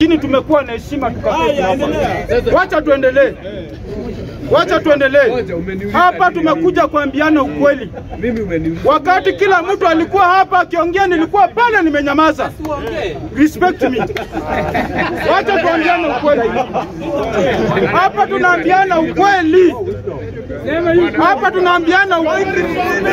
lakini tumekuwa na heshima tukaketi hapa. Wacha tuendelee, wacha tuendelee. Hapa tumekuja kuambiana ukweli. Wakati kila mtu alikuwa hapa akiongea, nilikuwa pale nimenyamaza. Respect me. Wacha tuambiane ukweli. Hapa tunaambiana ukweli. Hapa tunaambiana ukweli.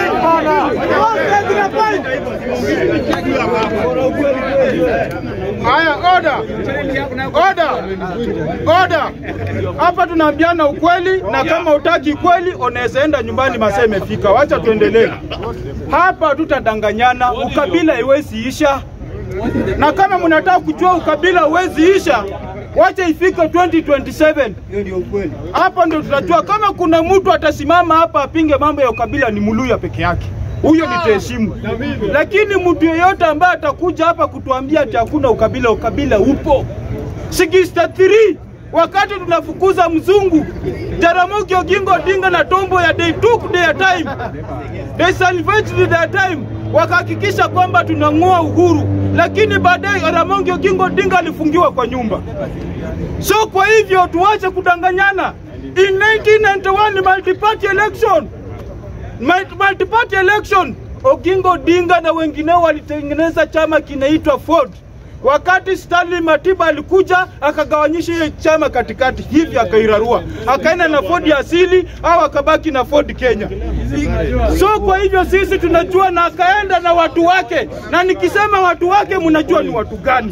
Haya, order. Order. Order. Hapa tunaambiana ukweli na kama utaki kweli unaweza enda nyumbani, masaa imefika. Wacha tuendelee. Hapa tutadanganyana, ukabila haiwezi isha. Na kama mnataka kujua ukabila hauwezi isha, wacha ifike 2027. Hapa ndio tutajua kama kuna mtu atasimama hapa apinge mambo ya ukabila ni Muluya peke yake. Huyo nitaheshimu, lakini mtu yeyote ambaye atakuja hapa kutuambia ati hakuna ukabila, ukabila upo 63 wakati tunafukuza mzungu Jaramogi Oginga Odinga na Tombo ya they took their time, they salvaged their time, wakahakikisha kwamba tunang'oa uhuru, lakini baadaye Jaramogi Oginga Odinga alifungiwa kwa nyumba. So kwa hivyo tuache kudanganyana. In 1991 multi-party election multi-party election, Oginga Odinga na wengineo walitengeneza chama kinaitwa Ford. Wakati Stanley Matiba alikuja akagawanyisha hiyo chama katikati, hivi akairarua, akaenda na Ford ya asili au akabaki na Ford Kenya. So kwa hivyo sisi tunajua, na akaenda na watu wake, na nikisema watu wake mnajua ni watu gani.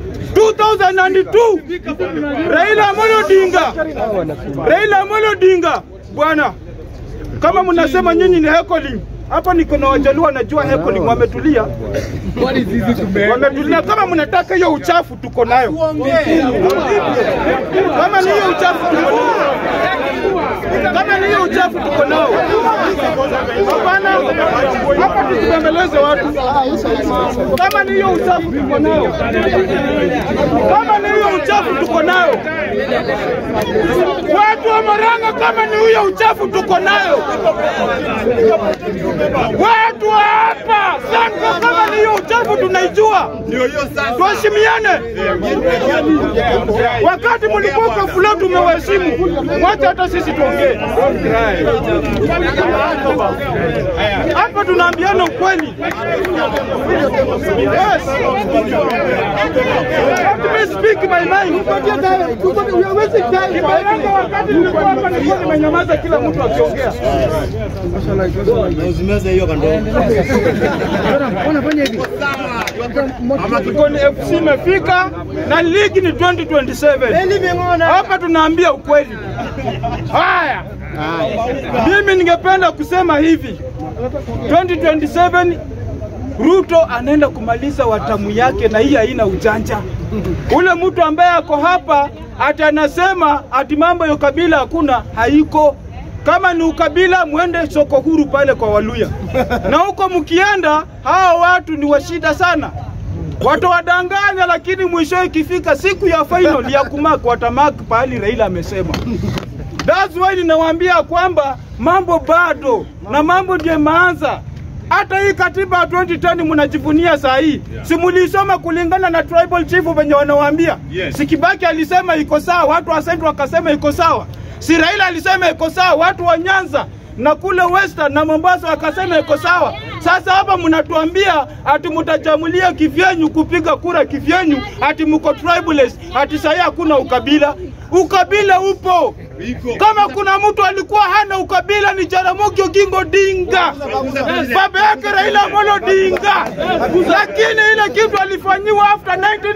2002 Raila Amolo Odinga, Raila Amolo Odinga bwana kama mnasema nyinyi ni heckling hapa niko na wajaluo wanajua heckling, wametulia wametulia. Kama mnataka hiyo uchafu tuko nayo, kama ni hiyo uchafu tuko nayo, kama ni hiyo uchafu tuko nao. Hapana, hapa tusibembeleze watu. Kama ni hiyo uchafu tuko nayo, kama ni hiyo uchafu tuko nayo. Watu wa Murang'a, kama ni huyo uchafu tuko nayo. Watu wa hapa Sango, kama ni hiyo uchafu tunaijua, tuheshimiane. Wakati mlikuwa kwa fulani tumewaheshimu, wacha hata sisi tuongee hapa, tunaambiana ukweli. Yes. Let me speak my mind. Kibaranga, wakati nilikuwa hapa nilikuwa nimenyamaza, kila mtu akiongea. Kikoni FC imefika na ligi ni 2027. Hapa tunaambia ukweli. Haya, mimi ningependa kusema hivi 2027 Ruto anaenda kumaliza watamu yake, na hii haina ujanja. Ule mtu ambaye ako hapa ati anasema ati mambo ya ukabila hakuna, haiko. Kama ni ukabila, mwende soko huru pale kwa Waluya, na huko mkienda, hawa watu ni washida sana watawadanganya, lakini mwisho ikifika siku ya final ya kumak watamak pahali Raila amesema. That's why ninawaambia kwamba mambo bado na mambo ndio imeanza. Hata hii katiba ya 2010 mnajivunia saa hii, si mulisoma kulingana na tribal chief venye wanawaambia? Yes. Si Kibaki alisema iko sawa, watu wa Central wakasema iko sawa. Si Raila alisema iko sawa, watu wa Nyanza na kule Western na Mombasa wakasema iko sawa. Sasa hapa mnatuambia ati mtajamulia kivyenyu kupiga kura kivyenyu, ati mko tribalist, ati sahii hakuna ukabila. Ukabila upo. Kama kuna mtu alikuwa hana ukabila ni Jaramogi Oginga Odinga, baba yake Raila Amolo Odinga, lakini ile kitu alifanyiwa after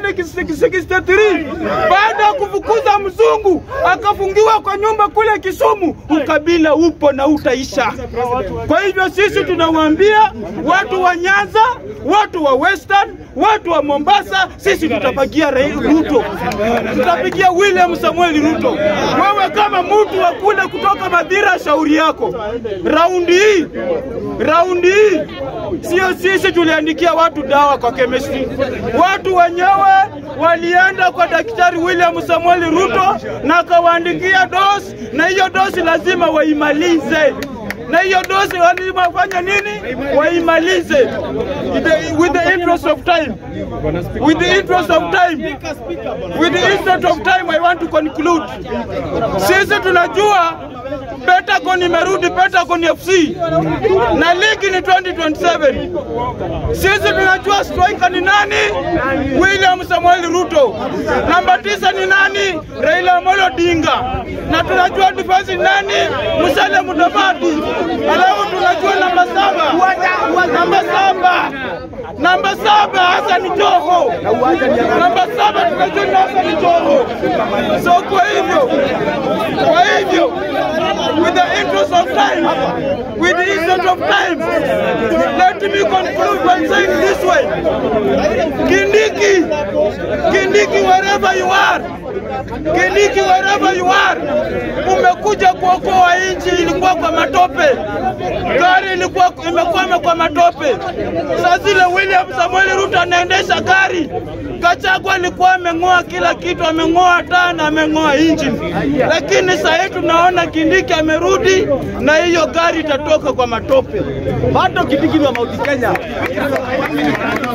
1963 baada ya kufukuza mzungu akafungiwa kwa nyumba kule Kisumu. Ukabila upo na utaisha. Kwa hivyo sisi tunawaambia watu wa Nyanza, watu wa Western, watu wa Mombasa, sisi tutapagia Rai- Ruto, tutapigia William Samuel Ruto. Wewe kama mtu wa kule kutoka Madhira, shauri yako. Raundi hii, raundi hii sio sisi tuliandikia watu dawa kwa chemistry. Watu wenyewe walienda kwa Daktari William Samuel Ruto na akawaandikia dosi, na hiyo dosi lazima waimalize na hiyo dosi walimafanya nini? Waimalize with the, with the interest of time, with the interest of time, with the interest of time. I want to conclude. Sisi tunajua Pentagon imerudi Pentagon FC na ligi ni 2027. Sisi tunajua striker ni nani? William Samuel Ruto. Namba tisa ni nani? Raila Amolo Odinga. Na tunajua defense ni nani? Musalia Mudavadi. Alafu tunajua namba saba, namba saba, namba saba Hassan Joho. Namba saba tunajua ni Hassan Joho. So kwa hivyo, kwa hivyo with the interest of time, with the interest of time, let me conclude by saying this way. Kindiki, Kindiki, wherever you are, Kindiki, wherever you are, umekuja kuokoa nchi, ilikuwa kwa matope, gari ilikuwa imekwama kwa matope. Saa zile William Samuel Ruto anaendesha gari, Gachagua alikuwa ameng'oa kila kitu, ameng'oa taa na ameng'oa engine, lakini saa hii tunaona Kindiki amerudi na hiyo gari itatoka kwa matope. bado Kindiki ni wa Mount Kenya.